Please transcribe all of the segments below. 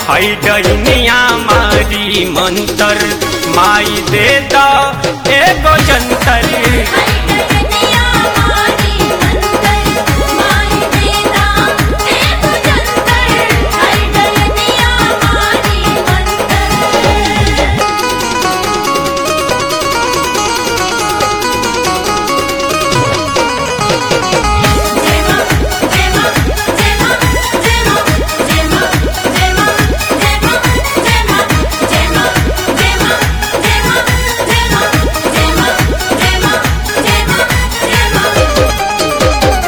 हई डनिया मारी मंतर माई दे द एगो जंतर डगनिया मारी मंतर माई देदा एगो जंतर हर डगनिया मारी मंतर जेमा जेमा जेमा जेमा जेमा जेमा जेमा जेमा जेमा जेमा जेमा जेमा जेमा जेमा जेमा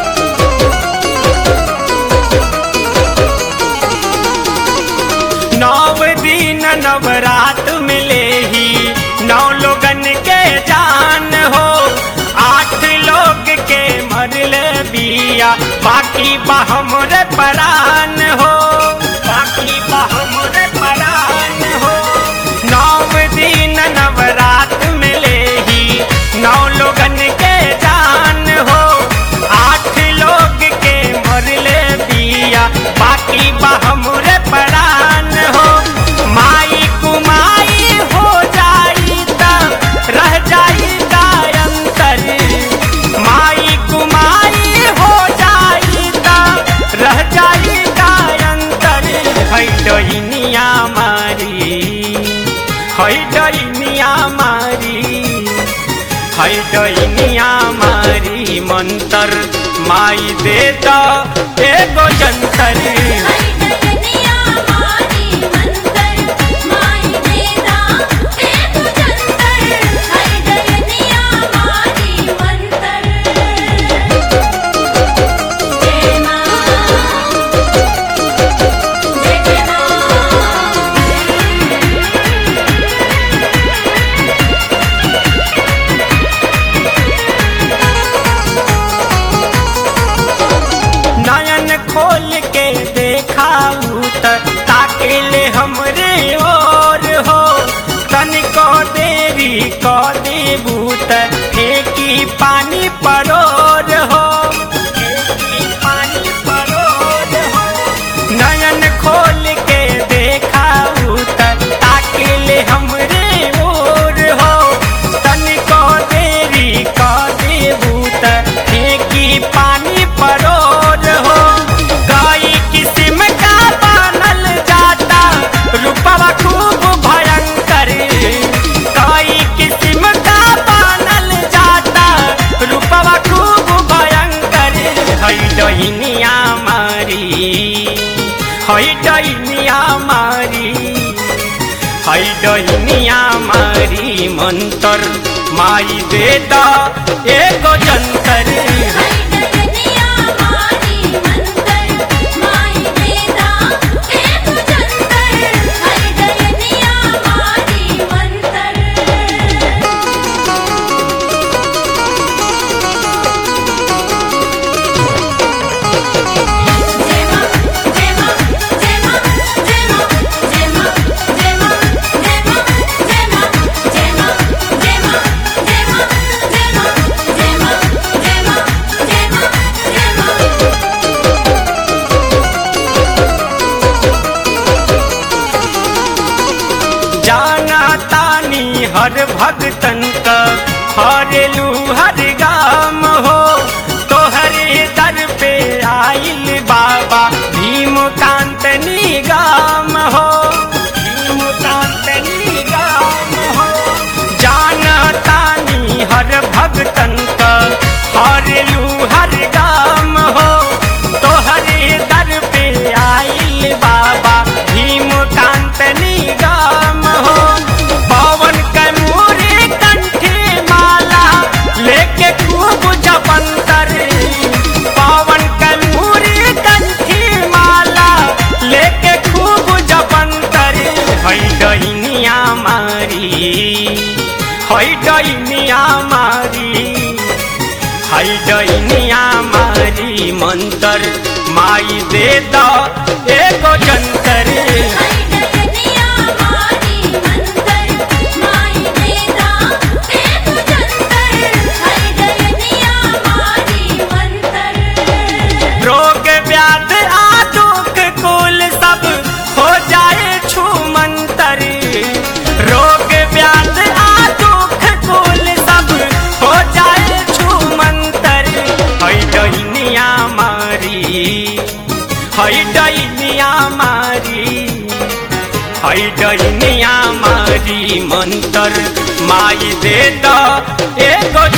नौ दिन नवरात मिले ही नौ लोगन के जान हो आठ लोग के मरले बिया बाकी बहमर परान हो बाकी बहमर परान हो नौ दिन नवरात मिले ही नौ लोगन के जान हो आठ लोग के मरले बिया बाकी बहमर परान हो माई कुमाई हो जाई त रह जाई गायंतर माई कुमाई हो जाई त रह जाई गायंतर है डइनिया मारी है डइनिया मारी है डइनिया मारी मंतर माई दे द एगो जंतर डगनिया मारी मंतर माई देदा एगो जंतर हर डगनिया मारी मंतर जेमा जेमा नयन खोल के देखाऊ त ताके ले हमरे ओर हो तनिको देरी क देबू त फेंकी पानी परोर हो फेंकी पानी परोर हो नयन खोल के देखाऊ त ताके ले हमरे ओर हो तनिको देरी क देबू त फेंकी पानी परोर हो गाई किस्म का बनल जाता रूपवा खूब भयंकर गाई किस्म का बनल जाता रूपवा खूब भयंकर है डहिनिया मारी है डहिनिया मारी है डहिनिया मारी मंतर माई दे द एगो जंतर डगनिया मारी मंतर माई देदा एगो जंतर हर डगनिया मारी मंतर जेमा जेमा जेमा जेमा जेमा जेमा जेमा जेमा जेमा जेमा जेमा जेमा जेमा जेमा जेमा जेमा जाना तानी हर भगतन का हरेलू हर गाम हो तोहरे दर पे आइल बाबा भीमकांत निगाम हो भीमकांत निगाम हो जाना तानी हर भगतन का हरेलू हर गाम हो तोहरे दर पे आइल बाबा भीमकांत निगाम हो पवन कमूरी कंठी माला लेके खूब जपंतर पवन कमूरी कंठी माला लेके खूब जपंतर है डहिनिया मारी है डहिनिया मारी है डैनिया मारी मंतर माई दे द एगो जंतर डगनिया मारी मंतर माई देदा एगो जंतर हर डगनिया मारी मंतर रोग व्याध आ दुख कुल सब हो जाए हई डनिया मारी मंतर माई दे द एगो